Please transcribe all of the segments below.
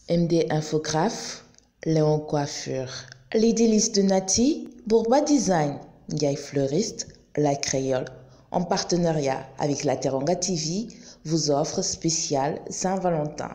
MD Infographe, Léon Coiffure, Les délices de Nati, Bourba Design, Ndiaye Fleuriste, La Créole, en partenariat avec la Teranga TV, vous offre spécial Saint-Valentin.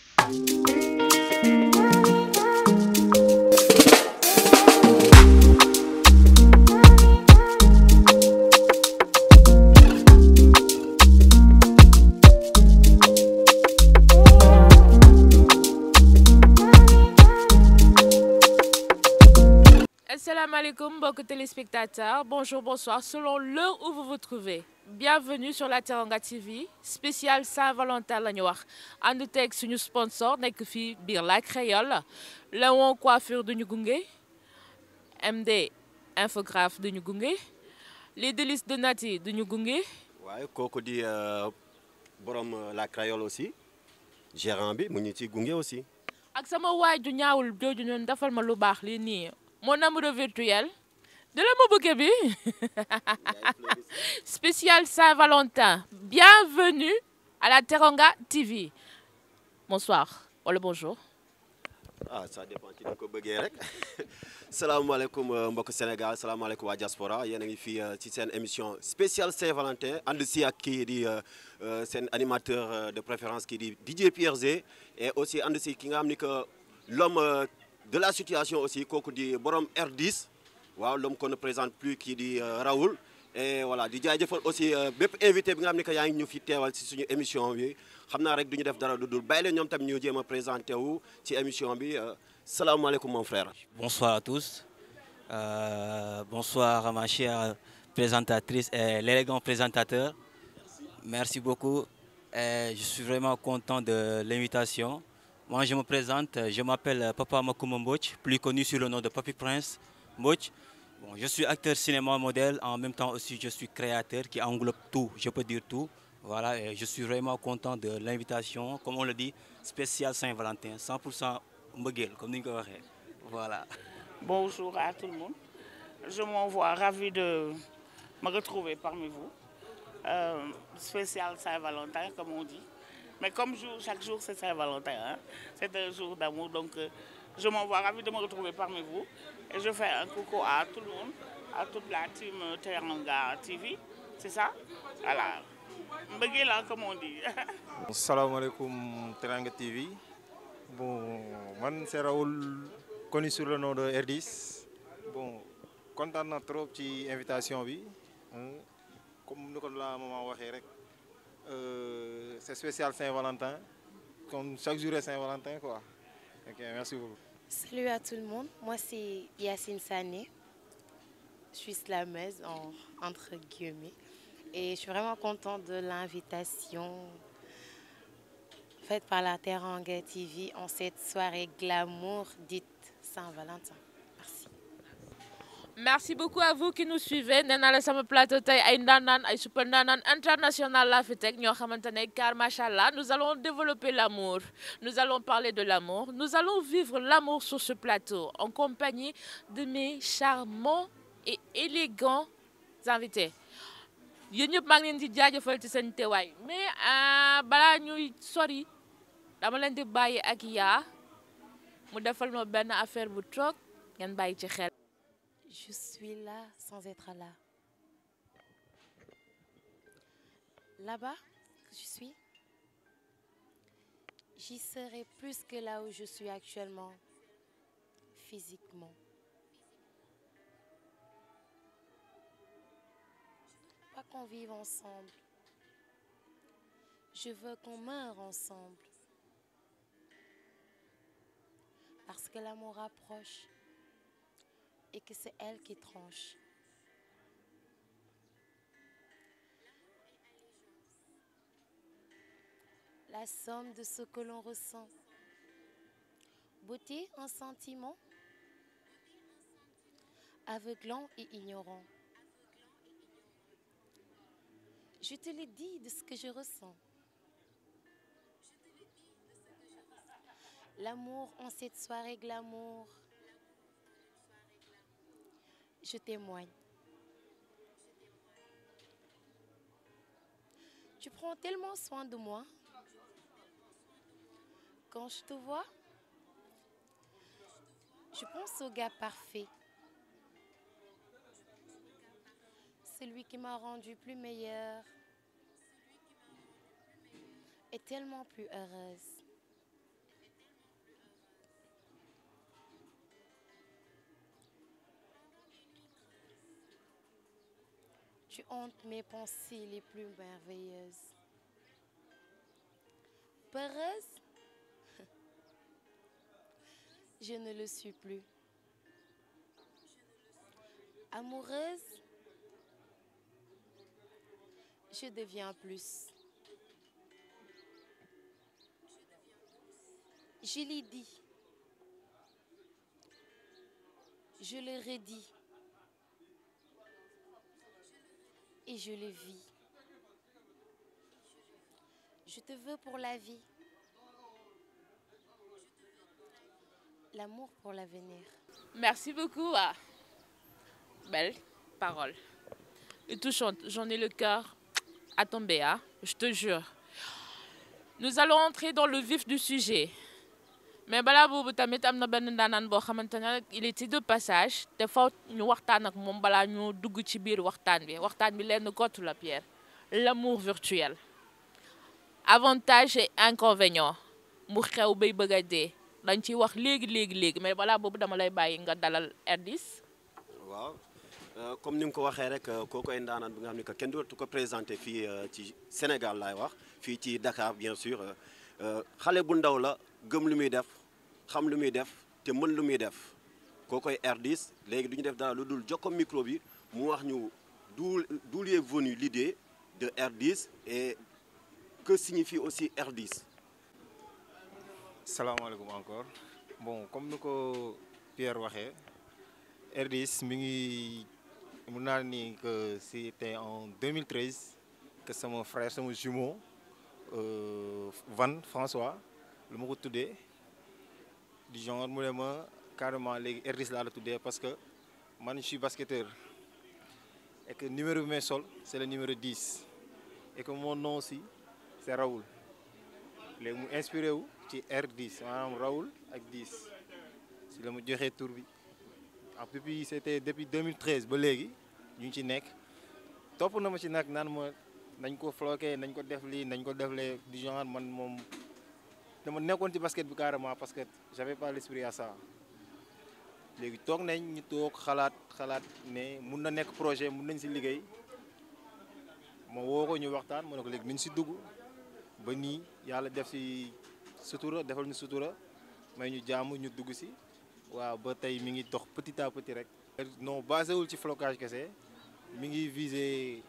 Asalaamaaleykum mbokki téléspectateurs bonjour bonsoir selon l'heure où vous vous trouvez bienvenue sur la Teranga TV spécial Saint-Valentin la ñu wax ànd teeg suñu sponsor nekk fii biir La Créole Léon Coiffure duñu gunge MD Infographe duñu gunge les délices de Nati duñu gunge waaye kooku di borom La Créole aussi gérant bi mu ñu ci gunge aussi. ak sama waay ju ñaawul jooju noonu defal ma lu baax lii nii mon amoureux virtuel de la ma bouquet bi spécial Saint-Valentin bienvenue à la Teranga TV bonsoir wala bonjour ah ça dépend ci ni ko bëggee rek salaamaaleykum mbokk Sénégal salaamaaleykum waa diaspora yéen a ngi fii ci seen émission spéciale Saint-Valentin ànd si ak kii di seen animateur de préférence kii di DJ Pierre Zé et aussi ànd si ki nga xam ni que l'homme de la situation aussi kooku di borom R10 waaw l'homme qu'on ne présente plus kii di Raoul et voilà di jaajëfal aussi bépp invité bi nga xam ne que yaa ngi ñu fi teewal ci suñu émission bi xam naa rek du ñu def dara du dul bàyyi leen ñoom tam ñu jéem a présenté wu ci émission bi salaamaaleykum mon frère. Bonsoir à tous euh, bonsoir à ma chère présentatrice et l'élégant présentateur merci beaucoup et je suis vraiment content de l'invitation. Moi, je me présente, je m'appelle Papa Makouma Mbodj, plus connu sous le nom de Papi Prince Mbodj. Bon, je suis acteur cinéma modèle, en même temps aussi je suis créateur qui englobe tout, je peux dire tout. Voilà, et je suis vraiment content de l'invitation, comme on le dit, spécial Saint-Valentin, 100% mbëggeel, comme ni ñu ko waxee. Voilà. Bonjour à tout le monde. Je m'envoie ravi de me retrouver parmi vous. Euh, spécial Saint-Valentin, comme on dit. Mais comme jour, chaque jour c'est Saint-Valentin, hein? c'est un jour d'amour, donc euh, je m'envoie ravi de me retrouver parmi vous. Et je fais un coucou à tout le monde, à toute la team Teranga TV, c'est ça Voilà. Mbëggeel la comme on dit. salaamaaleykum Teranga TV bon man c'est Raoul connu sur le nom de R10 bon kontaan na trop ci invitation bi comme ni ko la maman waxee rek. Euh, c'est spécial Saint-Valentin, comme chaque jour est Saint-Valentin quoi. Ok, merci beaucoup. Salut à tout le monde, moi c'est Yacine Sané, je suis slameuse en, entre guillemets et je suis vraiment contente de l'invitation faite par la Teranga TV en cette soirée glamour dite Saint-Valentin. Merci. merci beaucoup à vous qui nous suivez nee naa la sama plateau tey ay ndaanaan ay super ndaanaan international laa fi teg ñoo xamante ne car macha allah nous allons développer l'amour nous allons parler de l'amour nous allons vivre l'amour sur ce plateau en compagnie de mes charmants et élégants invités yéen ñëpp maa ngi leen di jaajëfal ci seen teewaay mais balaa ñuy sori dama leen di bàyyi ak yaa mu defal ma benn affaire bu toog ngeen bàyyi ci xel. Je suis là sans être là. Là-bas, je suis, j'y serai plus que là où je suis actuellement, physiquement. Pas qu'on vive ensemble. Je veux qu'on meure ensemble. Parce que l'amour rapproche. et que c'est elle qui tranche. La somme de ce que l'on ressent. Beauté, un sentiment aveuglant et ignorant. Je te l'ai dit de ce que je ressens. L'amour en cette soirée glamour. Je témoigne. Tu prends tellement soin de moi. Quand je te vois, Je pense au gars parfait. Celui qui m'a rendu plus meilleure et tellement plus heureuse. Tu hantes mes pensées les plus merveilleuses. Peureuse Je ne le suis plus. Amoureuse Je deviens plus. Je l'ai dit. Je le redis. Et je le vis. Je te veux pour la vie. L'amour pour l'avenir. Merci beaucoup. ah. Belle parole. Et touchante. J'en ai le cœur à tomber, hein, je te jure. Nous allons entrer dans le vif du sujet. mais balaa boobu tamit am na benn ndaanaan boo xamante ne il était de passage te faw ñu waxtaan ak moom balaa ñu dugg ci biir waxtaan bi waxtaan bi lenn kottu la Pierre l'amour virtuel avantage et inconvénient mu xew bay bëgg a dee dañ ciy wax léegi léegi léegi mais balaa boobu dama lay bàyyi nga dalal R10 waaw comme ni nga ko waxee rek kooku ay ndaanaan bi nga xam ne que kenn dootu ko présenté fii ci Sénégal laay wax fii ci Dakar bien sûr xale bu ndaw la gëm lu muy def xam lu muy def te mën lu muy def kookoy R10 léegi du ñu def dara lu dul jokko micro bi mu wax ñu d'où d'où lui est venue l'idée de R10 et que signifie aussi R10 salaamaaleykum encore bon comme ni ko Pierre waxee R10 mi ngi mun naa ni que c'était en 2013 que sama frère sama jumeau euh, Van François lu ma ko tuddee du genre mu ne ma carrément léegi R10 laa la tuddee parce que man je suis basketteur et que numéro bi may sol c'est le numéro 10 et que mon nom aussi c'est Raoul léegi mu inspiré wu ci R10 maanaam Raoul ak 10 si la ma joxee tur bi ah depuis c'était depuis 2013 ba léegi ñu ngi ci nekk topp na ma ci nag naan ma nañ ko floqué nañ ko def lii nañ ko def lee du genre man moom dama nekkoon ci basket bi carrément parce que j'avais pas l'esprit à ça léegi toog nañ ñu toog xalaat xalaat ne mun na nekk projet mun nañ si liggéey ma woo ko ñu waxtaan ma ne ko léegi nañ si dugg ba nii yàlla def si sutura defal ñu sutura may ñu jàmm ñu dugg si waaw ba tey mi ngi dox petit à petit rek. non basé wul ci flocage kese mi ngi visé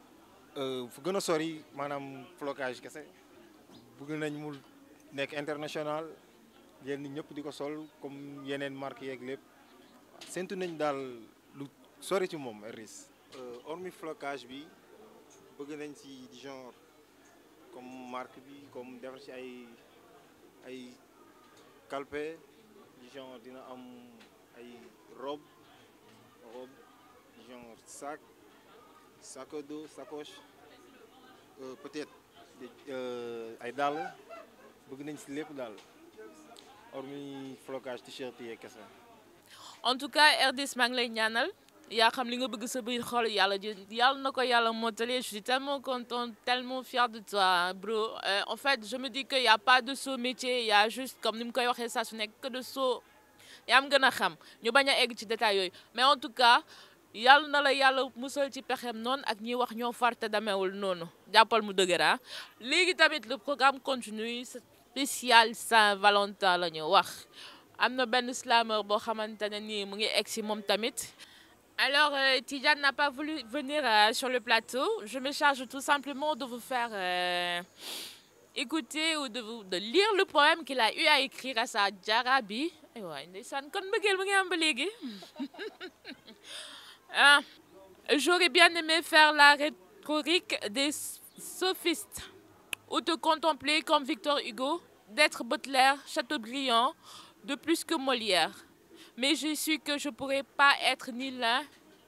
fu gën a sori maanaam flocage kese bëgg nañ mu nekk international yéen ñëpp di ko sol comme yeneen marques yeeg lépp séntu nañ daal lu sori ci moom R10. hormis flocage bi bëgg nañ ci genre comme marque bi comme defar ci ay ay calpe genre dina am ay robe robe genre sac sac à dos sacoche euh, peut-être ay dàll bëgg nañ ci lépp daal hormis flocage t-shirt yi kese. en tout cas R10 maa ngi lay ñaanal yaa xam li nga bëgg sa biir xol yàlla ji yàlla na ko yàlla mottali je suis tellement contente tellement fière de toi bro Euh, en fait je me dis que y a pas de saut métier y a juste comme ni mu koy waxee saa su nekk que de saut yaa am gën a xam ñu bañ a egg ci détail yooyu mais en tout cas yàlla na la yàlla musal ci pexem noonu ak ñiy wax ñoo farte dameewul noonu jàppal mu dëgëra léegi tamit le programme continue spécial Saint-Valentin la ñu wax am na benn slameur boo xamante ne nii mu ngi egg si moom tamit alors euh, Tidiane n'a pas voulu venir euh, sur le plateau je me charge tout simplement de vous faire euh, écouter ou de vous de lire le poème qu'il a eu à écrire à sa jara bi ay waay ndeysaan kon mbëggeel mu ngi am ba léegi ah j'aurais bien aimé faire la rhétorique des sophistes ou te contempler comme Victor Hugo d'être Baudelaire Chateaubriand de plus que Molière mais je suis que je pourrais pas être ni l'un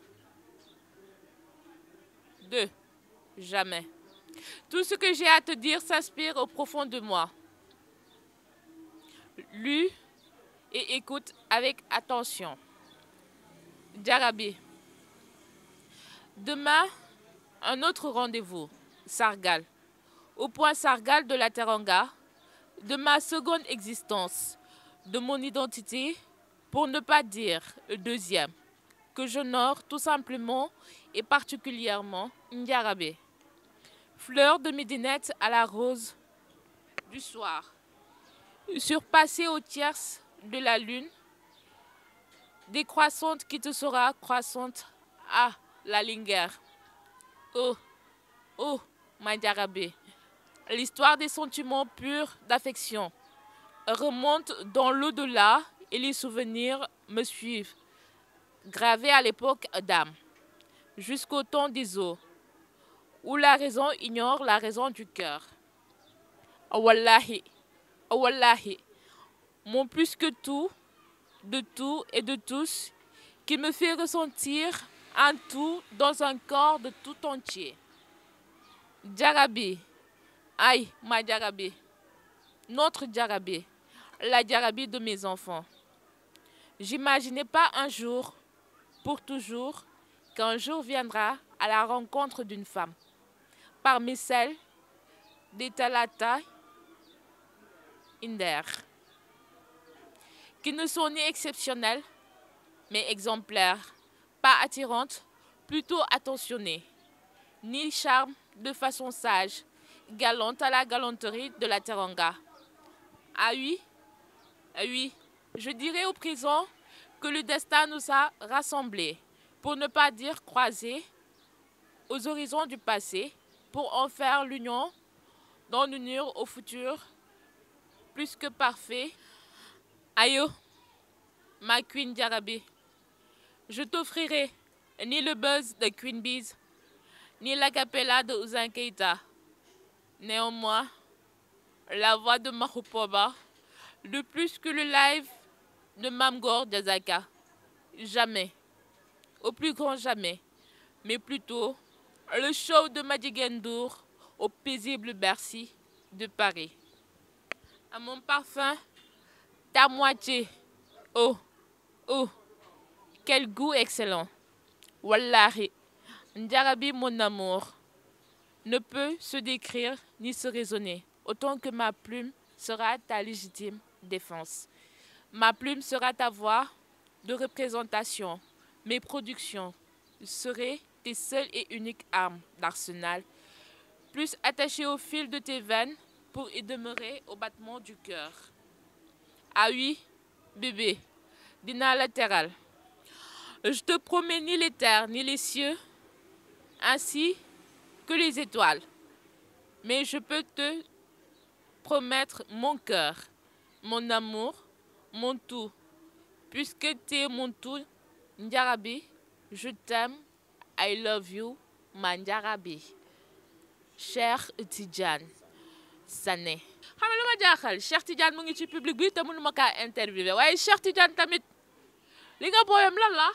d'eux jamais tout ce que j'ai à te dire s'inspire au profond de moi lu et écoute avec attention. Djarabi. Demain, un autre rendez-vous, Sargal. Au point Sargal de la Teranga, de ma seconde existence, de mon identité, pour ne pas dire deuxième, que j'honore tout simplement et particulièrement Ndiarabé. Fleur de midinette à la rose du soir, surpassée aux tierces de la lune, décroissante qui te sera croissante à la linguère. Oh, oh, Ndiarabé, l'histoire des sentiments purs d'affection remonte dans l'au-delà et les souvenirs me suivent, gravés à l'époque d'âme, jusqu'au temps des eaux, où la raison ignore la raison du cœur. Wallahi, Wallahi, mon plus que tout, de tout et de tous, qui me fait ressentir un tout dans un corps de tout entier. Djarabi, aïe, ma Djarabi, notre Djarabi, la Djarabi de mes enfants. J'imaginais pas un jour, pour toujours, qu'un jour viendra à la rencontre d'une femme, parmi celles des Talata Inder, qui ne sont ni exceptionnelles, mais exemplaires, pas attirantes, plutôt attentionnées, ni charme de façon sage, galante à la galanterie de la Teranga. Ah oui, ah oui, je dirais au présent que le destin nous a rassemblés, pour ne pas dire croisés, aux horizons du passé, pour en faire l'union, dans l'unir au futur, plus que parfait. Ayo, ma Queen Djarabi, je t'offrirai ni le buzz de Queen Bees, ni la capella de Ouzan Keita. Néanmoins, la voix de Mahupoba, de plus que le live de Mamgor Diazaka. Jamais, au plus grand jamais, mais plutôt le show de Madigendour au paisible Bercy de Paris. À mon parfum, ta moitié. Oh, oh, quel goût excellent. Wallahi, Ndjarabi, mon amour, ne peut se décrire ni se raisonner, autant que ma plume sera ta légitime défense. Ma plume sera ta voix de représentation. Mes productions seraient tes seules et uniques armes d'arsenal, plus attachées au fil de tes veines pour y demeurer au battement du cœur. Ah oui, bébé, dina latéral. Je te promets ni les terres ni les cieux, ainsi que les étoiles. Mais je peux te promettre mon cœur, mon amour, mon tout. Puisque tu es mon tout, Ndjarabi, je t'aime, I love you, ma Ndjarabi. Cher Tidjane Sané. xam nga lu ma jaaxal Cheikh Tidiane mu ngi ci public bi te mënuma kaa interviewé waaye Cheikh Tidiane tamit li nga booyam lan la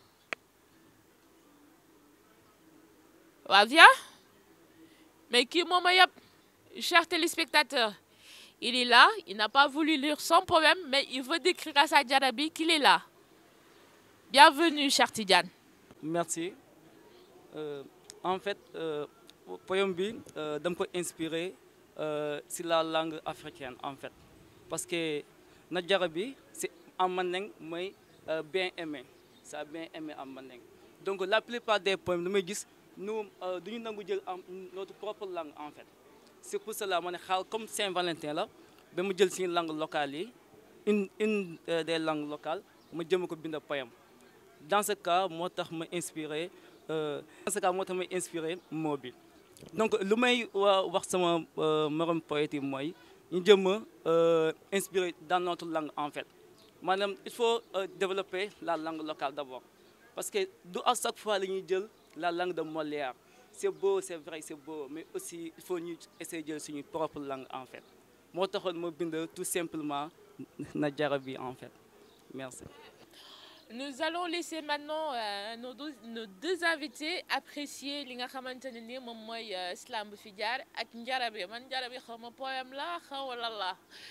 waa viens mais kii moom a yëpp chers téléspectateurs il est là il n'a pas voulu lire son poème mais il veut décrire à sa Djarabi qu'il est là bienvenue cher Tidiane merci Euh, en fait euh, poème bi euh, dama ko inspiré si la langue africaine en fait parce que na Djarabi c'est en mandeng mooy bien aimé ça bien aimé en mandeng donc la plupart des poèmes damay gis nous duñu nangu jël en notre propre langue en fait c'est pour cela ma ne xaal comme Saint-Valentin la ba mu jël suñu langue locale yi une une des langues locales ma jëm ko bind poème dans ce cas moo tax ma inspiré dans ce cas moo tax may inspiré moo bi donc lu may wax sama morom poète yi mooy ñu jëm a inspiré dans notre langue en fait maanaam il faut développer la langue locale d'abord parce que du à chaque fois la ñuy jël la langue de Molière c'est beau c'est vrai c'est beau mais aussi il faut ñu essayer jël suñu propre langue en fait moo taxoon ma bind tout simplement na Djarabi en fait merci Nous allons laisser maintenant euh, nos, deux, nos deux invités apprécier li nga xamante ne ni moom mooy slam bu fi jaar ak Djarabi man Djarabi xaw ma poème la xaw wala la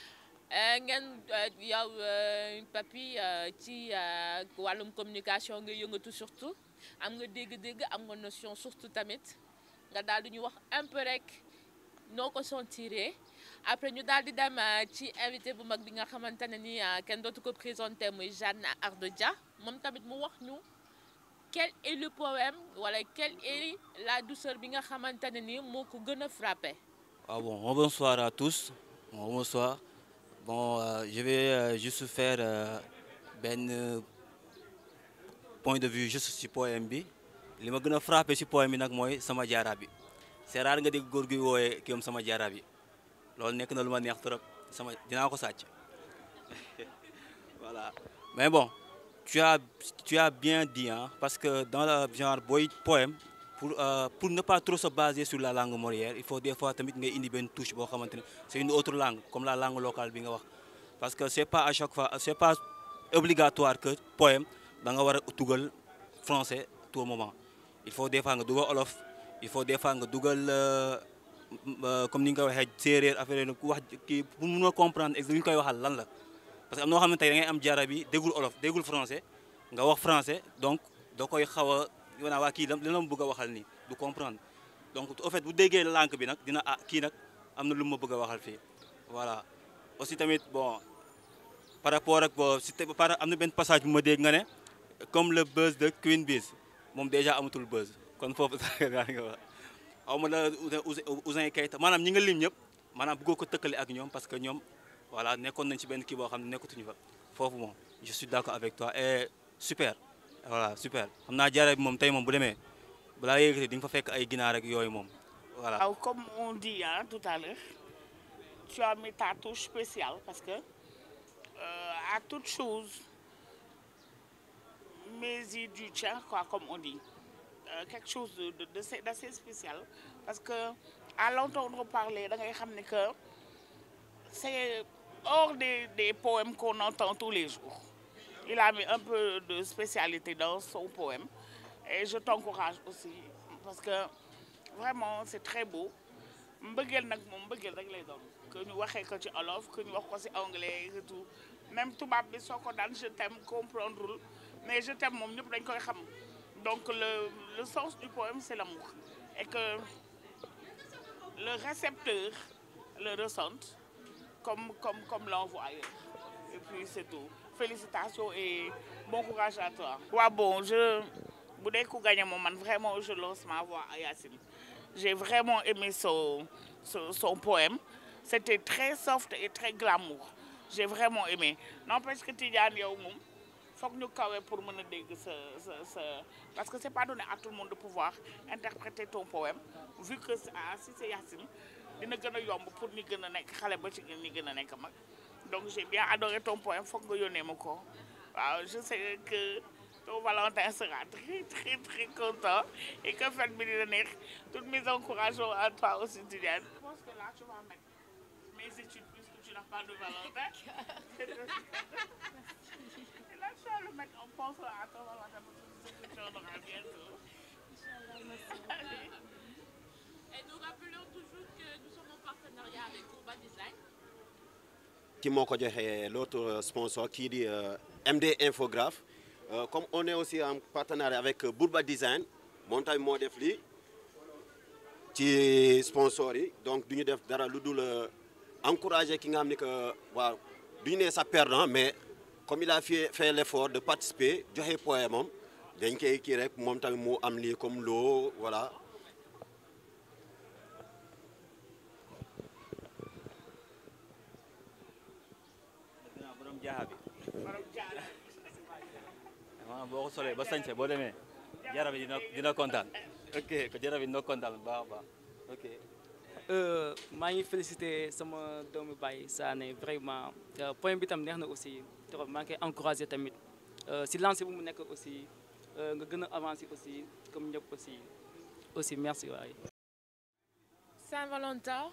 ngeen yow papi ci wàllum communication nga yëngatu surtout am nga dégg-dégg am nga notion surtout tamit nga daal di ñu wax un peu rek noo ko sentiree après ñu daal di dem ci invité bu mag bi nga xamante ne ni kenn dootu ko présenté muy Jeanne Ardo Dia moom tamit mu wax ñu quel est le poème wala quelle est la douceur bi nga xamante ne ni moo ko gën a frappé. Ah bon, bonsoir à tous. Bon, bonsoir. Bon, euh, je vais euh, juste faire ben point de vue juste ci poème bi li ma gën a frappé ci poème bi nag mooy sama jaara bi c'est rare nga dégg góor gi wooyee kii sama jaara bi loolu nekk na lu ma neex trop sama dinaa ko sàcc voilà mais bon tu as tu as bien dit hein parce que dans le genre booy poème pour euh, pour ne pas trop se baser sur la langue morière il faut des fois tamit ngay indi benn touche boo xamante ne c'est une autre langue comme la langue locale bi nga wax parce que c'est pas à chaque fois c'est pas obligatoire que poème da nga war a dugal français tout moment il faut des fois nga dugal olof il faut des fois nga dugal comme ni nga ko waxee séeréer affaire yi wax kii pour mun a comprendre exactement li ñu koy waxal lan la parce que am noo xam ne tey da ngay am jara bi déggul olof déggul français nga wax français donc da koy xaw a wanaa waa kii li la ma bëgg a waxal nii du comprendre donc au fait bu déggee langue bi nag dina ah kii nag am na lu ma bëgg a waxal fii voilà aussi tamit bon par rapport ak bon si par am na benn passage bu ma dégg nga ne comme le buzz de Queen Biz moom déjà amatul buzz kon foofu daa nga wax xaw ma la Ouzin Keita maanaam ñi nga lim ñëpp maanaam bëggoo ko tëkkale ak ñoom parce que ñoom voilà nekkoon nañ ci benn kii boo xam ne nekkatuñu fa foofu moom je suis d'accord avec toi et super voilà super xam naa jaare bi moom tey moom bu demee balaa yéegati di nga fa fekk ay ginaar ak yooyu moom voilà. waaw comme on dit hein, tout à l'heure tu as mis ta touche spéciale parce que euh, à toute chose mais y du tien quoi comme on dit euh, quelque chose de de de d'assez spécial parce que à l'entendre parler da ngay xam ne que c'est hors des des poèmes qu'on entend tous les jours il a mis un peu de spécialité dans son poème et je t'encourage aussi parce que vraiment c'est très beau mbëggeel nag moom mbëggeel rek lay doon que ñu waxee ko ci olof que ñu wax ko ci anglais et tout même tubaab bi soo ko daan je t'aime comprendre mais je t'aime moom ñëpp dañ koy xam donc le le sens du poème c'est l'amour et que le récepteur le ressente comme comme comme l'envoyeur et puis c'est tout félicitations et bon courage à toi. waaw bon je bu dee ku gagné moom man vraiment je lance ma voix à Yacine j'ai vraiment aimé son son son poème c'était très soft et très glamour j'ai vraiment aimé n'empêche que Tidiane yow moom foog ñu kawe pour mën a dégg sa sa sa parce que c'est pas donné à tout le monde de pouvoir interpréter ton poème vu que ah si c'est Yacine dina gën a yomb pour ñi gën a nekk xale ba ci ñi gën a nekk mag. donc j'ai bien adoré ton poème foog nga yónnee ma ko waaw je sais que ton Valentin sera très très très content et que fête bi dina neex toutes mes encouragements à toi aussi Tidiane. je pense que là tu vas mettre mes études puisque tu n'as pas de Valentin. et là tu vas le mettre en pensant à ton Valentin parce que tu en auras bientôt. Et nous rappelons toujours que nous sommes en partenariat avec Courba Design. ki moo ko joxe l'autre sponsor kii di MD Infographe comme on est aussi en partenariat avec Bourba Design moom tamit moo def lii ci sponsor yi donc du ñu def dara lu dul encourager ki nga xam ni que waaw du ñu nee sa perdant mais comme il a fait fait l'effort de participer joxe poème moom dañ koy kii rek moom tamit mu am lii comme loo voilà borom jaaxa bi waaw boo ko solee ba sañse boo demee jara bi dina dina kontaan ok ko jara bi dina kontaan bu baax a baax ok maa ngi félicité sama doomu baay Sané vraiment point bi tam neex na aussi trop maa ngi koy encouragé tamit si lancé bu mu nekk aussi nga gën a avancé aussi comme ñëpp aussi aussi merci waay Saint-Valentin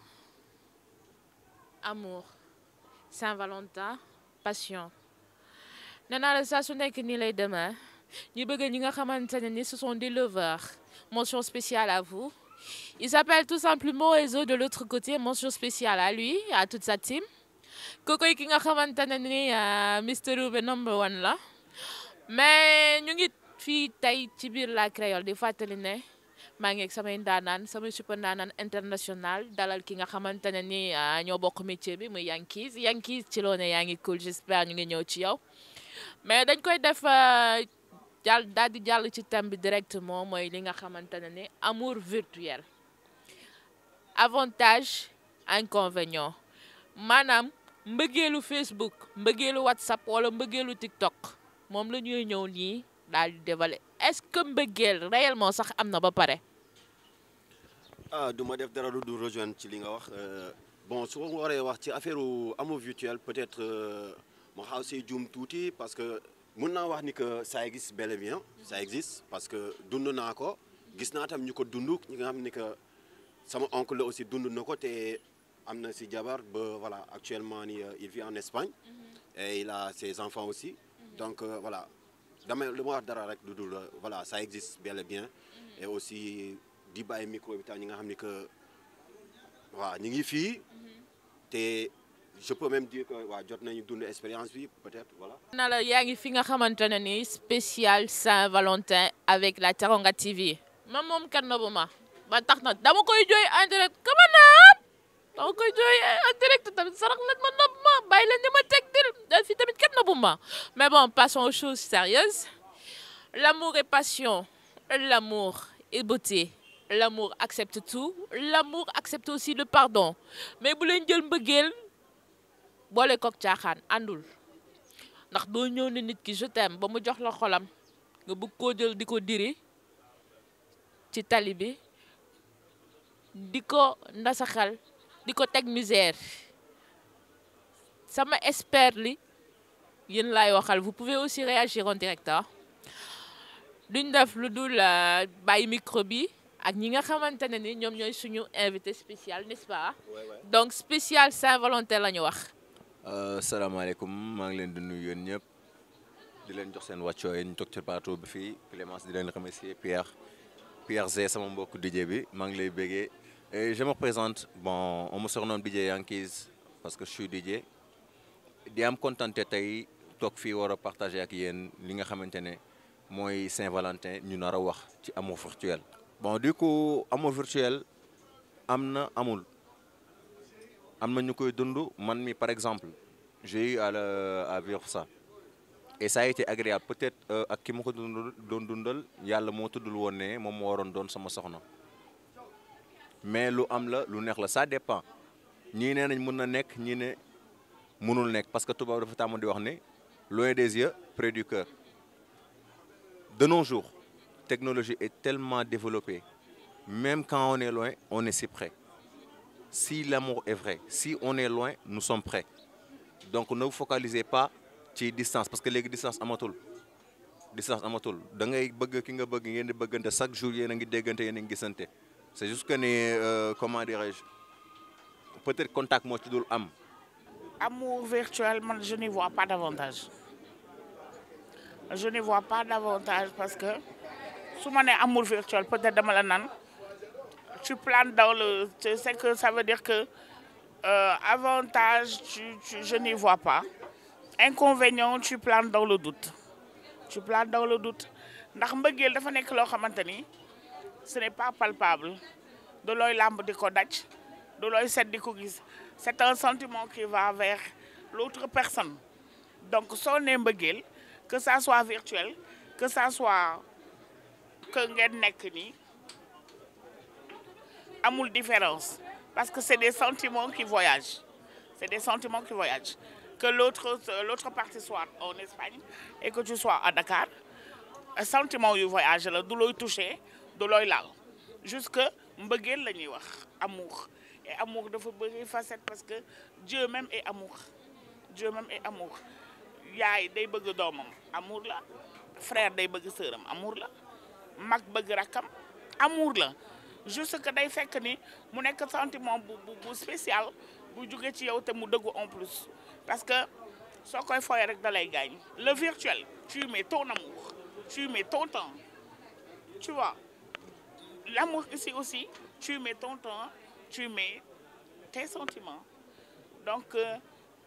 amour Saint-Valentin passion nee naa la saa su nekk nii lay demee ñu bëgg ñi nga xamante ne ni ce sont des lovers mention spéciale à vous il s'appelle tout simplement Ezo de l'autre côté mention spéciale à lui à toute sa team kookoy ki nga xamante ne ni Mister Roubé number one la mais ñu ngi fii tey ci biir la créole di fàttali ne maa ngi ak samay ndaanaan samay super ndaanaan international dalal ki nga xamante ne ni ñoo bokk métier bi muy Yankees Yankees ci loo ne yaa ngi cool j'espère ñu ngi ñëw ci yow mais dañ koy def jàll daal di jàll ci thème bi directement mooy li nga xamante ne ni amour virtuel avantage inconvénient maanaam mbëggeelu Facebook mbëggeelu WhatsApp wala mbëggeelu TikTok moom la ñuy ñëw nii daal di dévaler est-ce que mbëggeel réellement sax am na ba pare. ah du ma def dara du rejoindre ci li nga wax bon su ma waree wax ci affaire amour virtuel peut-être ma xaw see juum tuuti parce que mun naa wax ni que ça existe bel et bien ça existe parce que dund naa ko gis naa tam ñu ko dund ñi nga xam ni que sama oncle la aussi dund na ko te am na si jabar ba voilà actuellement ni il vit en Espagne et il a ses enfants aussi donc voilà damay lu ma wax dara rek du dul voilà ça existe bel et bien et aussi di bàyyi micro bi tam ñi nga xam ni que waaw ñu ngi fii te je peux même dire que waaw jot nañu dund expérience bi peut-être voilà. na la yaa ngi fi nga xamante ne ni spécial Saint-Valentin avec la Teranga TV man moom kenn bu ma ba tax na dama koy jooy en direct kama naam dama koy jooy en direct tamit sarax leen ma nopp ma bàyyi leen ni ma teg dil da fi tamit kenn bu ma mais bon passons aux choses sérieuses l'amour est passion l'amour est beauté l'amour accepte tout l'amour accepte aussi le pardon mais bu leen jël mbëggeel boole kook caaxaan àndul ndax doo ñëw ne nit ki je t'aime ba mu jox la xolam nga bëgg koo jël di ko diri ci tali bi di ko ndasaxal di ko teg misère sama expert li yéen laay waxal vous pouvez aussi réagir en direct duñ def lu dul bàyyi micro bi ak ñi nga xamante ne ni ñoom ñooy suñu invité spécial n'est-ce pas donc spécial Saint-Valentin la ñu wax salaamaaleykum maa ngi leen di nuyu yéen ñëpp di leen jox seen wàccoo yi ñu toog ci plateau bi fii Clémence di leen remercier Pierre Pierre Zé sama mbokk DJ bi maa ngi lay béggee et je me présente bon on me surnomme DJ Yankees parce que je suis DJ di am contenté tey toog fii war a partager ak yéen li nga xamante ne mooy Saint-Valentin ñu nar a wax ci amour virtuel. bon du coup amour virtuel am na amul am na ñu koy dund man mi par exemple j'ai eu à le à vivre ça et ça a été agréable peut-être ak ki ma ko dund doon dundal yàlla moo tuddul woon ne moom moo waroon doon sama soxna mais lu am la lu neex la ça dépend ñii nee nañ mën na nekk ñii ne mënul nekk parce que tubaab dafa tàmm di wax ne loin des yeux près du cœur de nos jours technologie est tellement développée même quand on est loin on est si près si l'amour est vrai si on est loin nous sommes prêts donc ne vous focalisez pas ci distance parce que léegi distance amatul distance amatul da ngay bëgg ki nga bëgg ngeen di bëggante chaque jour yéen a ngi déggante yéen a ngi gisante c'est juste que ni comment dirais-je peut-être contact moo ci dul am. amour virtuel man je n'y vois pas d'avantage je n'y vois pas d'avantage parce que su ma nee amour virtuel peut-être dama la naan tu planes dans le tu sais que ça veut dire que euh, avantage tu, tu je n'y vois pas inconvénient tu planes dans le doute tu planes dans le doute ndax mbëggeel dafa nekk loo xamante ni ce n'est pas palpable de looy làmb di ko daj de looy set di ko gis c'est un sentiment qui va vers l'autre personne donc soo nee mbëggeel que ça soit virtuel que ça soit que ngeen nekk nii amul différence parce que c'est des sentiments qui voyagent c'est des sentiments qui voyagent que l'autre l'autre partie soit en Espagne et que tu sois à Dakar sentiment yu voyage la du looy toucher du looy laal jusque mbëggeel la ñuy wax amour et amour dafa bëri facette parce que Dieu même est amour Dieu même est amour yaay day bëgg doomam amour la frère day bëgg sœuram amour la mag bëgg rakkam amour la juste que day fekk ni mu nekk sentiment bu bu spécial bu jóge ci yow te mu dëggu en plus parce que soo koy foyee rek da lay gaañ le virtuel tu mets ton amour tu mets ton temps tu vois l'amour ici aussi tu mets ton temps tu mets tes sentiments donc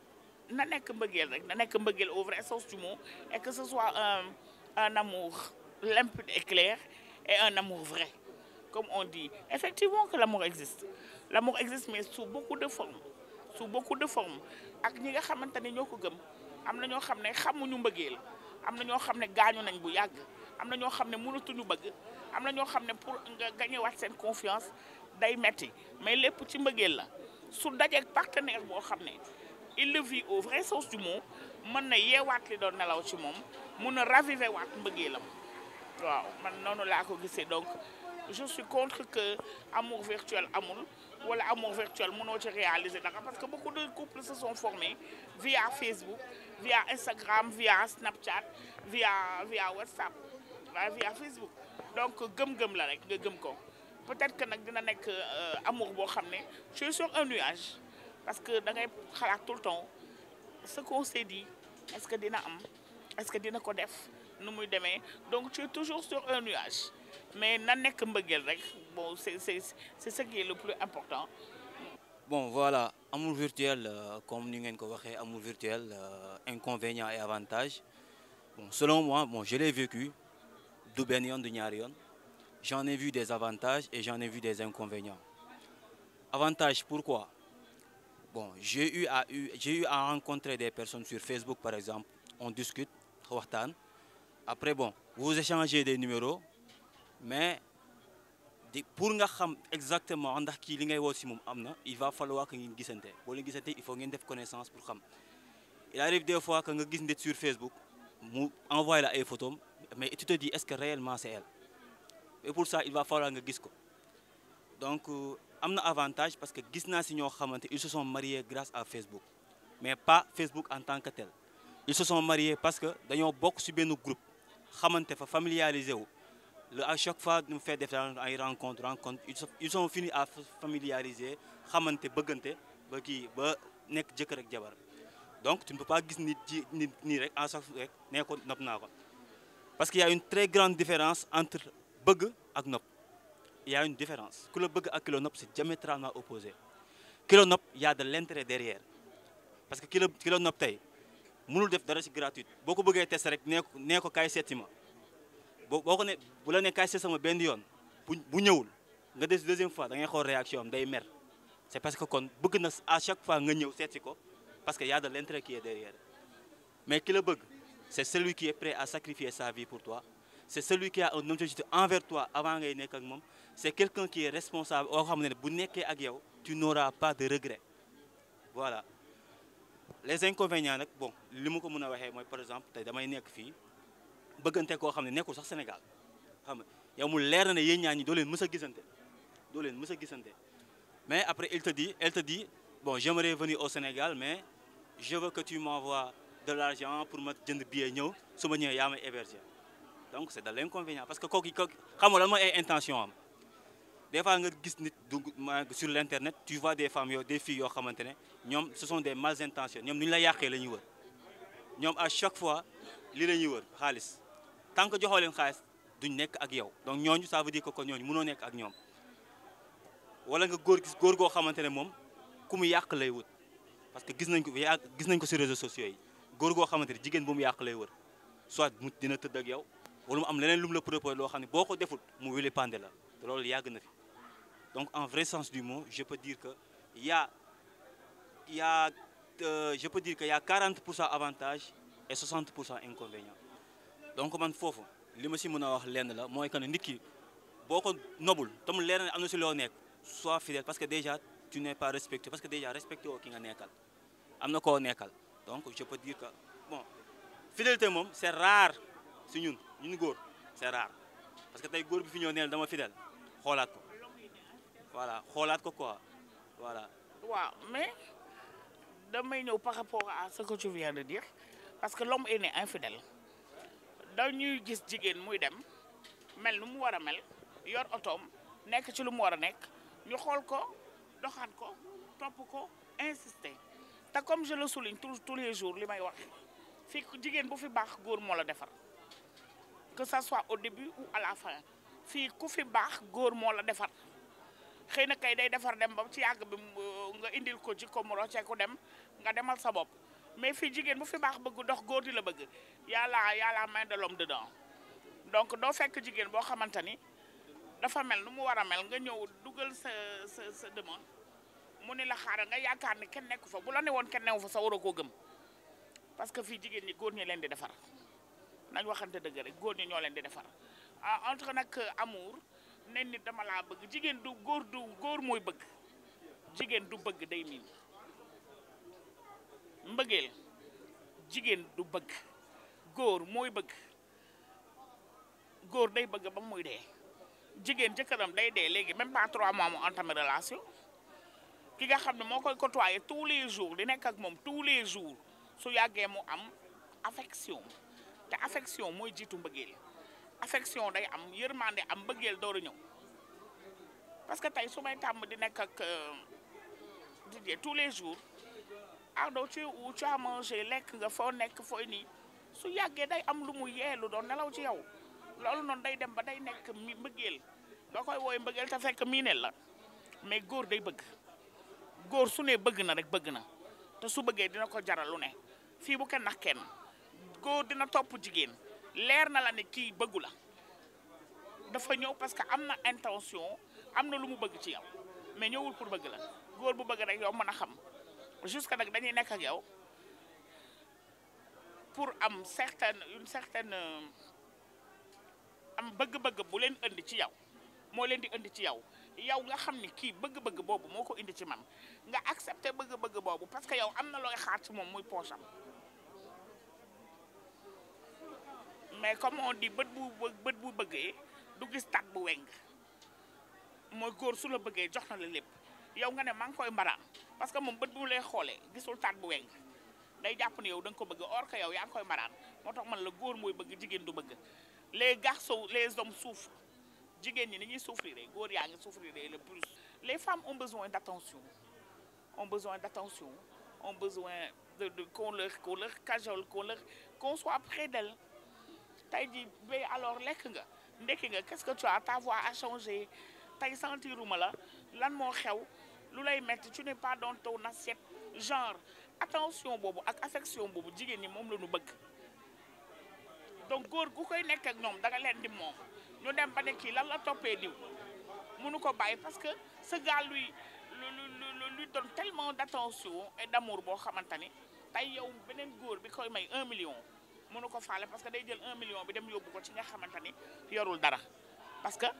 na nekk mbëggeel rek na nekk mbëggeel au vrai sens du mot et que ce soit un un amour limpide et clair et un amour vrai comme on dit effectivement que l'amour existe l'amour existe mais sous beaucoup de formes sous beaucoup de formes ak ñi nga xamante ne ñoo ko gëm am na ñoo xam ne xamuñu mbëggeel am na ñoo xam ne gaañu nañ bu yàgg am na ñoo xam ne mënatuñu bëgg am na ñoo xam ne pour nga gagné waat seen confiance day metti mais lépp ci mbëggeel la su dajeeg partenaire boo xam ne il le vit au vrai sens du mot mën na yeewaat li doon nelaw ci moom mun a raviver waat mbëggeelam waaw man noonu laa ko gisee donc je suis contre que amour virtuel amul wala amour virtuel mënoo ci réaliser dara parce que beaucoup de couples se sont formés via Facebook via Instagram via Snapchat via via WhatsApp waaye via Facebook donc gëm-gëm la rek nga gëm ko peut-être que nag dina nekk amour boo xam ne je suis sur un nuage parce que da ngay xalaat tout le temps ce qu'on s'est dit est-ce que dina am est-ce que dina ko def nu muy demee donc tu es toujours sur un nuage mais na nekk mbëggeel rek bon c'est c'est c'est ce qui est le plus important Bon, voilà, amour virtuel, euh, comme nous l'avons dit, amour virtuel, euh, inconvénients et avantages. Bon, selon moi, bon, je l'ai vécu, du benn yoon, du ñaari yoon. J'en ai vu des avantages et j'en ai vu des inconvénients. Avantages, pourquoi Bon, j'ai eu, à, eu, j'ai eu à rencontrer des personnes sur Facebook, par exemple. On discute, waxtaan. Après, bon, vous échangez des numéros, mais di pour nga xam exactement ndax kii li ngay woo si moom am na il va falloir que ngeen gisante boo leen gisante il faut ngeen def connaissance pour xam il arrive des fois que nga gis nit sur Facebook mu envoyé la ay photos mais tu te dis est-ce que réellement c'est elle et pour ça il va falloir nga gis ko donc am na avantage parce que gis naa si ñoo xamante ils se sont mariés grâce à Facebook mais pas Facebook en tant que tel ils se sont mariés parce que dañoo bokk si benn groupe xamante fa familiarisé wu Le, à chaque fois nous fait des ay rencontres rencontres ils sont ils ont fini à familiariser xamante bëggante ba kii ba nekk jëkkër ak jabar donc tu ne peux pas gis nit ci nit nii rek en chaque rek nee ko nopp naa ko parce qu'il y a une très grande différence entre bëgg ak nopp il y a une différence ku la bëgg ak ki la nopp c'est diamétralement opposé ki la nopp il y a de l'intérêt derrière parce que ki la ki la nopp tey mënul def dara ci gratuit boo ko bëggee test rek nee ko nee ko kaay seeti ma boo boo ko ne bu la ne kaay seet sama benn yoon bu bu ñëwul nga des deuxième fois da ngay xool réaction am day mer c'est parce que kon bëgg na à chaque fois nga ñëw seet si ko parce que y a de l'intérêt qui est derrière mais ki la bëgg c'est celui qui est prêt à sacrifier sa vie pour toi c'est celui qui a un objectif envers toi avant ngay nekk ak moom c'est quelqu'un qui est responsable oo xam ne bu nekkee ak yow tu n'auras pas de regret voilà les inconvénients nag bon li ma ko mën a waxee mooy par exemple tey damay nekk fii bëggante koo xam ne nekkul sax Sénégal xam nga yow mu leer na ne yéen ñaa ñi doo leen mës a gisante doo leen mës a gisante mais après il te dit elle te dit bon j'aimerais venir au Sénégal mais je veux que tu m'envoies de l'argent pour ma jënd billet ñëw su ma ñëwee yaa may héberger donc c'est de l'inconvénient parce que kooku kooku xam nga lan mooy ay intention am des fois nga gis nit dugg sur l'internet tu vois des femmes yoo des filles yoo xamante ne ñoom ce sont des mal intentions ñoom nu ñu la yàqee la ñuy wër ñoom à chaque fois li la ñuy wër xaalis tant que joxoo leen xaalis duñ nekk ak yow donc ñooñu ça veut dire que kon ñooñu mënoo nekk ak ñoom wala nga góor gis góor goo xamante ne moom ku mu yàq lay wut parce que gis nañ ko gis nañ ko ci réseaux sociaux yi góor goo xamante ne jigéen bu mu yàq lay wër soit mu dina tëdd ak yow wala mu am leneen lu mu la proposé loo xam ne boo ko deful mu wili pande la te loolu yàgg na fi donc en vrai sens du mot je peux dire que y a y a euh, je peux dire que y a 40 pour cent avantage et 60 pour cent inconvénient donc man foofu li ma si mën a wax lenn la mooy que ne nit ki boo ko nobul te mu leer na am na si loo nekk sois fidèle parce que déjà tu n'es pas respecté parce que déjà respecté woo ki nga nekkal am na koo nekkal donc je peux dire que bon fidélité moom c'est rare si ñun ñun góor c'est rare parce que tey góor bi fi ñëw neel dama fidèle xoolaat ko voilà xoolaat ko quoi voilà. waaw mais damay ñëw par rapport à ce que tu viens de dire parce que l'homme est né infidèle dañuy gis jigéen muy dem mel nu mu war a mel yor otoom nekk ci lu mu war a nekk ñu xool ko doxaan ko topp ko insister te comme je le souligne tous tous les jours li may wax fii jigéen bu fi baax góor moo la defar que ça soit au début ou à la fin fii ku fi baax góor moo la defar xëy na kay day defar dem ba ci yàgg bi nga indil ko ci ko mu rocceeku dem nga demal sa bopp mais fii jigéen bu fi baax bëgg dox góor di la bëgg yàlla yàlla main de l'homme dedans donc doo fekk jigéen boo xamante ni dafa mel nu mu war a mel nga ñëw dugal sa sa sa demande mu ni la xaaral nga yaakaar ni kenn nekku fa bu la ne woon kenn newu fa sa waroo koo gëm parce que fii jigéen ñi góor ñi leen di defar nañ waxante dëgg rek góor ñi ñoo leen di defar ah entre nag amour ne nit dama laa bëgg jigéen du góor du góor mooy bëgg jigéen du bëgg day miin mbëggeel jigéen du bëgg góor mooy bëgg góor day bëgg ba muy dee jigéen jëkkëram day dee léegi même pas trois mois mu entamé relation ki nga xam ne moo koy côtoyer tous les jours di nekk ak moom tous les jours su yàggee mu am affection te affection mooy jiitu mbëggeel affection day am yërmande am mbëggeel door a ñëw parce que tey su may tàmm di nekk ak Didier tous les jours Ardo tu es où tu as mangé lekk nga foo nekk fooy nii su yàggee day am lu mu yeelu doon nelaw ci yow loolu noonu day dem ba day nekk mi mbëggeel nga koy wooye mbëggeel te fekk miineel la mais góor day bëgg góor su ne bëgg na rek bëgg na te su bëggee dina ko jaral lu ne fii bu kenn nax kenn góor dina topp jigéen leer na la ne kii bëggu la dafa ñëw parce que am na intention am na lu mu bëgg ci yow mais ñëwul pour bëgg la góor bu bëgg rek yow mën a xam jusque nag dañuy nekk ak yow pour am certaine une certaine am bëgg-bëgg bu leen indi ci yow moo leen di indi ci yow yow nga xam ni kii bëgg-bëgg boobu moo ko indi ci man nga accepté bëgg-bëgg boobu parce que yow am na looy xaar ci moom muy poche am mais comme on dit bët bu bët bu bëggee du gis tat bu weng mooy góor su la bëggee jox na la lépp yow nga ne maa ngi koy mbaraan parce que moom bët bu lay xoolee gisul tat bu weng day jàpp ne yow da nga ko bëgg or que yow yaa ngi koy mbaraan moo tax man la góor mooy bëgg jigéen du bëgg les garçons les hommes souffrent jigéen ñi ni ñuy souffrir góor yaa ngi souffrir le plus les femmes ont besoin d'attention ont besoin d'attention ont besoin de de qu'on leur qu'on leur cajole qu'on leur qu'on soit près d'elles tey jii bay alors lekk nga ndekki nga qu'est-ce que tu as ta voix a changé tey sentiruma la lan moo xew lu lay metti tu n'es pas dans ton assiette genre attention boobu ak affection boobu jigéen ñi moom la ñu bëgg donc góor gu koy nekk ak ñoom da nga leen di moom ñu dem ba ne kii lan la toppee diw mënu ko bàyyi parce que ce gars lui lui lui donne tellement d'attention et d'amour boo xamante ni tey yow beneen góor bi koy may un million mënu ko faale parce que day jël un million bi dem yóbbu ko ci nga xamante ni yorul dara parce que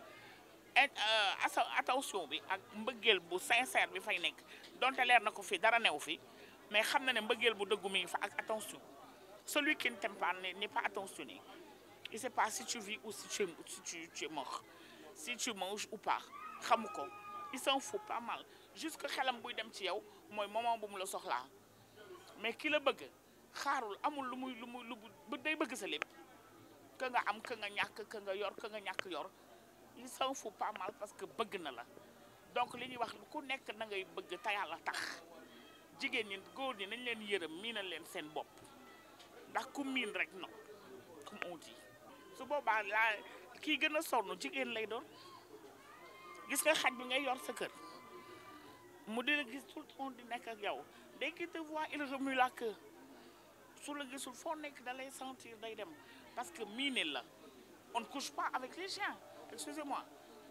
attention bi ak mbëggeel bu sincère bi fay nekk donte leer na ko fi dara new fi mais xam na ne mbëggeel bu dëggu mi ngi fa ak attention celui qui ne t'aime pas n'est pas attentionné il sait pas si tu vis ou si tu es si tu, tu es mort si tu manges ou pas xamu ko il s'en fout pas mal jusque xelam buy dem ci yow mooy moment bu mu la soxlaa mais ki la bëgg xaarul amul lu muy lu muy lu bu day bëgg sa lépp que nga am que nga ñàkk que nga yor que nga ñàkk yor il s'en fout pas mal parce que bëgg na la donc li ñuy wax ku nekk na ngay bëgg te yàlla tax jigéen ñi góor ñi nañ leen yërëm miinal leen seen bopp ndax ku miin rek no comme on dit su boobaa laa kii gën a sonn jigéen lay doon gis nga xaj bi ngay yor sa kër mu dina gis tout le temps di nekk ak yow dès qu'il te voit il remue la queue su la gisul foo nekk da lay sentir day dem parce que miine la on ne couche pas avec les chiens excusez-moi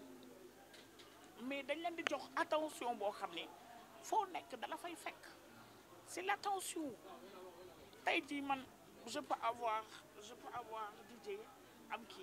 mais dañ leen di jox attention boo xam ne foo nekk dala fay fekk c'est l'attention tey jii man je peux avoir je peux avoir DJ am kii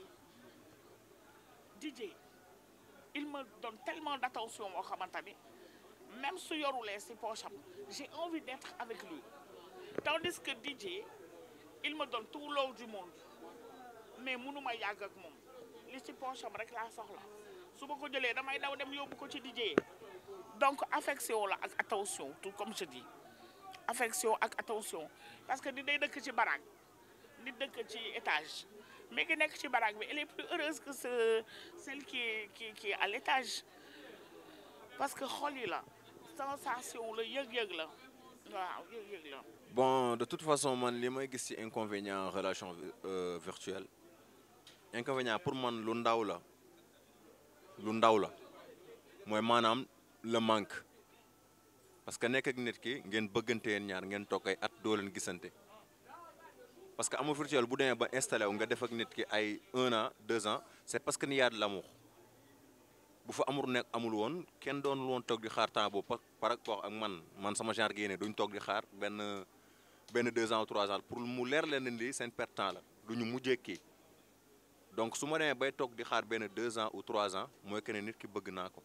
DJ il me donne tellement d'attention moo xamante ni même su yorulee si poche am j'ai envie d'être avec lui tandis que DJ il me donne tout l'or du monde mais mënuma yàgg ak moom li ci poche am rek laa soxla su ma ko jëlee damay daw dem yóbbu ko ci DJ donc affection la ak attention tout comme je dis affection ak attention parce que di day dëkk ci baraag di dëkk ci étage mais ki nekk ci baraag bi elle est plus heureuse que ce celle qui est qui qui est à l'étage parce que xol yi la sensation la yëg-yëg la waaw yëg-yëg la bon de toute façon man li may gis ci inconvénient relation euh, virtuelle inconvénient pour man lu ndaw la lu ndaw la mooy maanaam le manque parce que nekk ak nit ki ngeen bëggante yeen ñaar ngeen toog ay at doo leen gisante parce que amour virtuel bu demee ba installé wu nga def ak nit ki ay un an deux ans c'est parce que ni y a de l'amour bu fa amour nekk amul woon kenn doonul woon toog di xaar temps boobu par rapport ak man man sama genre gi ne duñ toog di xaar benn benn deux ans ou trois ans pour mu leer leen ni seen perte temps la duñu mujjee kii donc su ma demee bay toog di xaar benn deux ans ou trois ans mooy que ne nit ki bëgg naa ko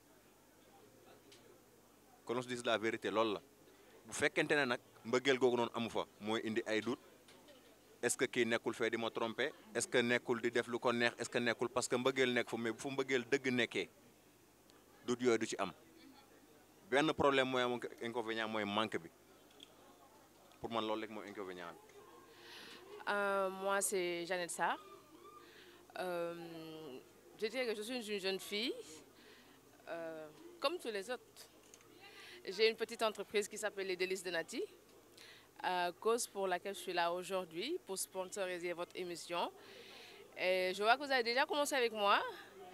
que l'on se dise la vérité loolu la bu fekkente ne nag mbëggeel googu noonu amu fa mooy indi ay doute est-ce que kii nekkul fee di ma tromper est-ce que nekkul di def lu ko neex est-ce que nekkul parce que mbëggeel nekk fa mais bu fa mbëggeel dëgg nekkee doute yooyu du ci am benn problème mooy am inconvénient mooy manque bi pour man loolu rek mooy inconvénient bi. Euh, moi, c'est Jeannette Sarr. Euh, je dirais que je suis une jeune fille, euh, comme tous les autres. J'ai une petite entreprise qui s'appelle Les Délices de Nati, cause pour laquelle je suis là aujourd'hui, pour sponsoriser votre émission. Et je vois que vous avez déjà commencé avec moi,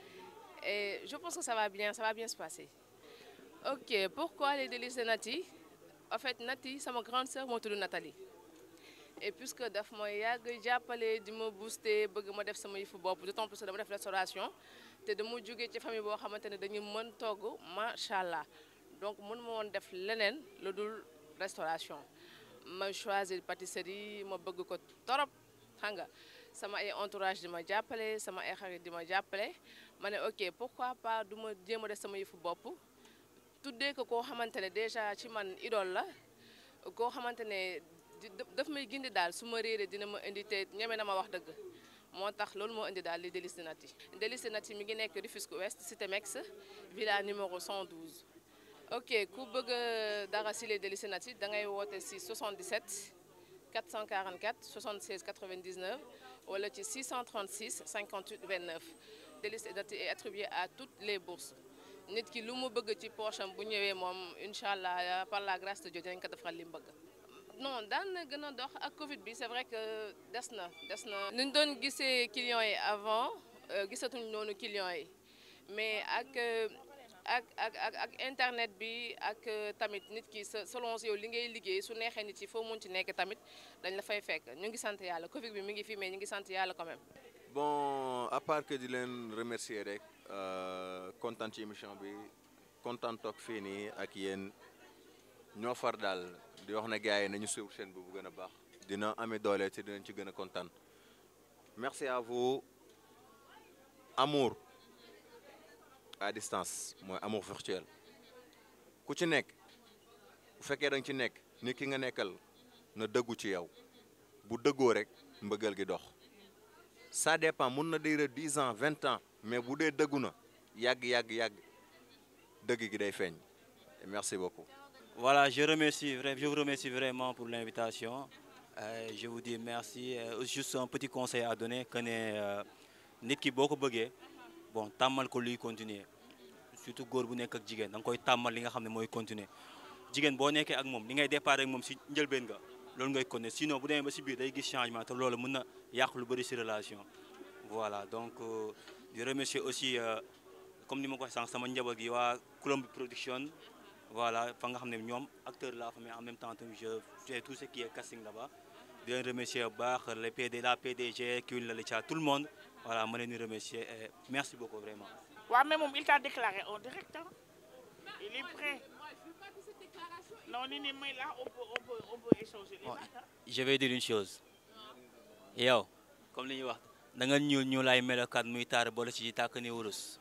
et je pense que ça va bien, ça va bien se passer. Ok, pourquoi Les Délices de Nati En fait, Nati, c'est ma grande sœur, mon Nathalie. et puisque daf ma yàgg jàppale di ma booster bëgg ma def sama yëfu bopp d'autant plus que dama def restauration te dama jógee ci famille boo xamante ne dañu mën togg macha allah donc mën ma woon def leneen lu dul restauration ma choisir pâtisserie ma bëgg ko torop xam nga sama ay entourage di ma jàppale sama ay xarit di ma jàppale ma ne ok pourquoi pas du ma jéem a def sama yëfu bopp tuddee ko koo xamante ne déjà ci man idole la koo xamante ne daf may gindi daal su ma réeree dina ma indi te ñeme na ma wax dëgg moo tax loolu moo indi daal li Délices de Nati Délices de Nati mi ngi nekk Rufisque Ouest Cité Mex villa numéro 112. ok ku bëgg dara si les Délices de Nati da ngay woote si 77 444 76 99 wala ci 636 58 29 Délices de Nati est attribué à toutes les bourses nit ki lu mu bëgg ci poche am bu ñëwee moom incha allah par la grâce de Dieu dinañ ko defal li mu bëgg. non daan na gën a dox ak Covid bi c'est vrai que des na des na. ni ñu doon gisee clients yi avant gisatuñ noonu clients yi mais ak ak ak ak ak internet bi ak tamit nit ki selon yow li ngay liggéey su neexee nit yi foo mun ci nekk tamit dañ la fay fekk ñu ngi sant yàlla Covid bi mi ngi fi mais ñu ngi sant yàlla quand même. bon à part que di leen remercier rek kontaan ci émission bi kontaan toog fii nii ak yéen ñoo far daal. di wax na gars yi nañu suivre chaîne bi bu gën a baax dina amee doole te dinañ ci gën a kontaan merci à vous amour à distance mooy amour virtuel ku ci nekk bu fekkee da nga ci nekk nit ki nga nekkal na dëggu ci yow bu dëggoo rek mbëggal gi dox ça dépend mun na dire dix ans vingt ans mais bu dee dëggu na yàgg yàgg yàgg dëgg gi day feeñ merci beaucoup. Voilà, je, remercie, je vous remercie vraiment pour l'invitation. Euh, je vous dis merci. Euh, juste un petit conseil à donner que ne nit ki boo ko bëggee bon tàmmal ko luy continuer surtout góor bu nekk ak jigéen da nga koy tàmmal li nga xam ne mooy continuer jigéen boo nekkee ak moom li ngay départ ak moom si njëlbeen nga loolu ngay continuer sinon bu demee ba si biir day gis changement te loolu mën na yàq lu bëri si relation voilà donc euh, di remercier aussi comme ni ma ko waxee sànq sama njaboot gi waa Colombe Production voilà fa nga xam ne ñoom acteur la fa mais en même temps tamit je fais tout ce qui est casting là-bas di leen remercier bu baax les PD la PDG Kewil la Licha tout le monde voilà ma leen di remercier et merci beaucoup vraiment. waaw mais moom il t'a déclaré en direct hein il est prêt non ni ni may là on peut on peut on peut échanger les Bon, dates, hein. je vais dire une chose yow comme li ñuy wax da nga ñuul ñuulaay melokaan muy taar boole ci tàkk ni wurus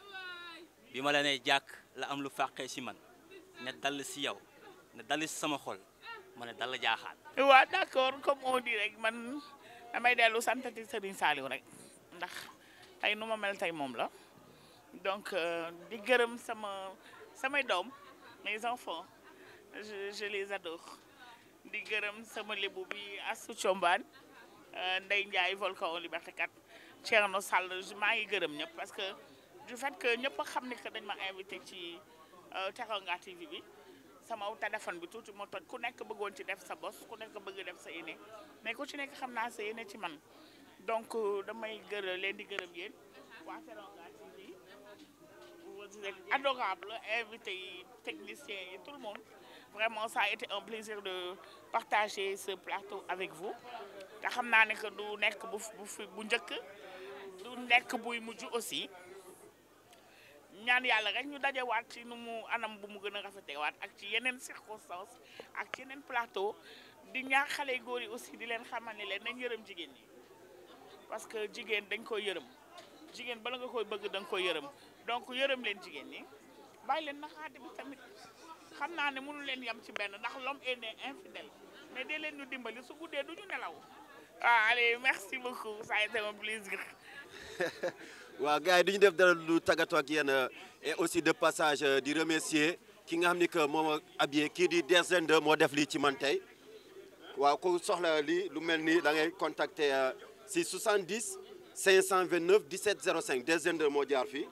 bi ma la nee jàkk la am lu fàqee si man ne dal si yow ne dal si sama xol ma ne dal jaaxaan waaw d'accord comme on dit rek man damay dellu santati Serigne Saliou rek ndax tey nu ma mel tey moom la donc euh, di gërëm sama samay doom mes enfants je je les adore di gërëm sama lébu bi Assou Thiombane euh, Ndeye Ndiaye Volcan Liberté 4 Thierno Sall maa ngi gërëm ñëpp parce que du fait que ñëpp a xam ni que dañ ma invité ci euh, Teranga TV bi sama téléphone bi tuuti moo toj ku nekk bëggoon ci def sa bos ku nekk bëgg def sa yéene mais ku ci nekk xam naa sa yéene ci man donc euh, damay gërëm leen di gërëm yéen waa Teranga TV vous êtes adorable invité yi techniciens yi tout le monde vraiment ça a été un plaisir de partager ce plateau avec vous te xam naa ne que du nekk bu bu fi bu njëkk du nekk buy mujj aussi ñaan yàlla rek ñu dajewaat ci nu mu anam bu mu gën a rafetewaat ak ci yeneen circonstances ak ci yeneen plateau di ñaax xale yu góor yi aussi di leen xamal ni leen nañ yërëm jigéen ñi parce que jigéen dañ koy yërëm jigéen bala nga koy bëgg da nga koy yërëm donc yërëm leen jigéen ñi bàyyi leen naxaate bi tamit xam naa ne mënu leen yem ci benn ndax l'homme est né infidèle mais dee leen ñu dimbali su guddee du ñu nelaw waaw allez merci beaucoup ça a été un plaisir waaw gars yi du ñu def dara lu tàggatoo ak yéen et aussi de passage di remercier ki nga xam ni que moom a habillé kii di Derzende moo def lii ci man tey waaw ku soxla lii lu mel nii da ngay contacter si 70 529 17 05 Derzende moo jaar fii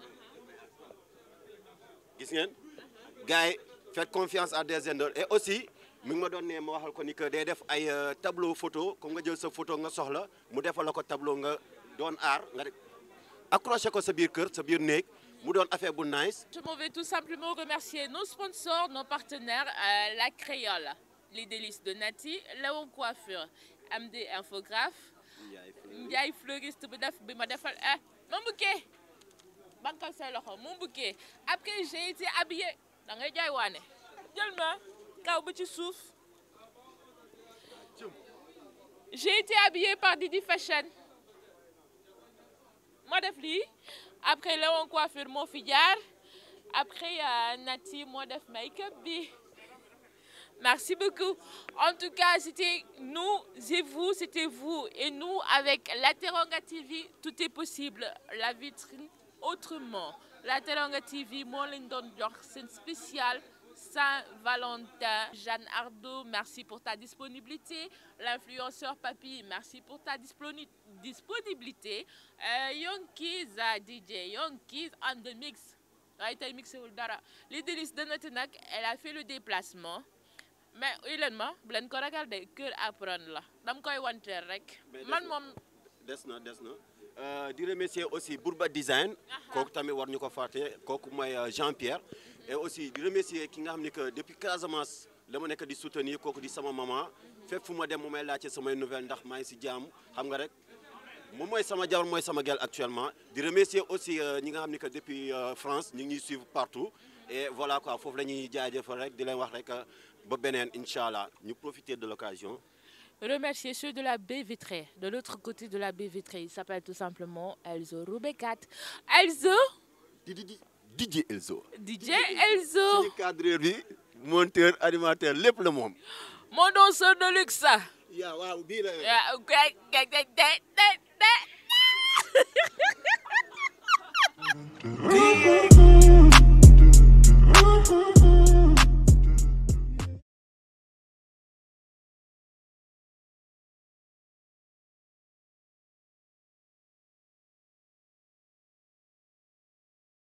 gis ngeen gars yi faites confiance à Derzende et aussi mi ngi ma doon ne ma waxal ko ni que day def ay tableau photo comme nga jël sa photo nga soxla mu defal la ko tableau nga doon aar nga accroché ko sa biir kër sa biir néeg mu doon affaire bu nice. Je m'en vais tout simplement remercier nos sponsors, nos partenaires, euh, la Créole, les délices de Nati, Léon Coiffure, MD Infographe, Ndiaye Fleuriste bi def bi ma defal eh mon bouquet bankal say loxo mon bouquet après j'ai été habillée da ngay jaay waane jël ma kaw ba ci suuf j'ai été habillée par Didi Fashion moo def lii après Léon Coiffure moo fi jaar après Nati moo def make-up bi merci beaucoup en tout cas c'était nous et vous c'était vous et nous avec la Teranga TV tout est possible la vitrine autrement la Teranga TV moo leen doon jox seen spécial Saint-Valentin Jeanne Ardo merci pour ta disponibilité l'influenceur Papi merci pour ta disponi disponibilité euh, Yonkiz DJ Yonkiz on the mix waaye tey mixé wul dara les délices de Nati nag elle a fait le déplacement mais uy leen ma bu leen ko ragal de cœur à prendre la dam koy wanteer rek man moom des na des na di remercier aussi Bourba Design kooku tamit war ñu ko fàtte kooku mooy Jean Pierre et aussi di remercier ki nga xam ni que depuis Casamance la ma nekk di soutenir kooku di sama maman fépp fu ma dem mu may laajte samay nouvelle ndax maa ngi si jàmm xam nga rek moom mooy sama jabar mooy sama gel actuellement di remercier aussi ñi nga xam ni que depuis France ñu ngi ñuy suivre partout et voilà quoi foofu la ñuy jaajëfal rek di leen wax rek ba beneen incha allah ñu profiter de l'occasion remercier ceux de la baie vitrée de l'autre côté de la baie vitrée il s'appelle tout simplement Elzo Roubekat Elzo DJ Elzo DJ Elzo suñu cadreur bi monteur animateur lépp la moom mon danseur de luxe yaa waaw bii la yaa ok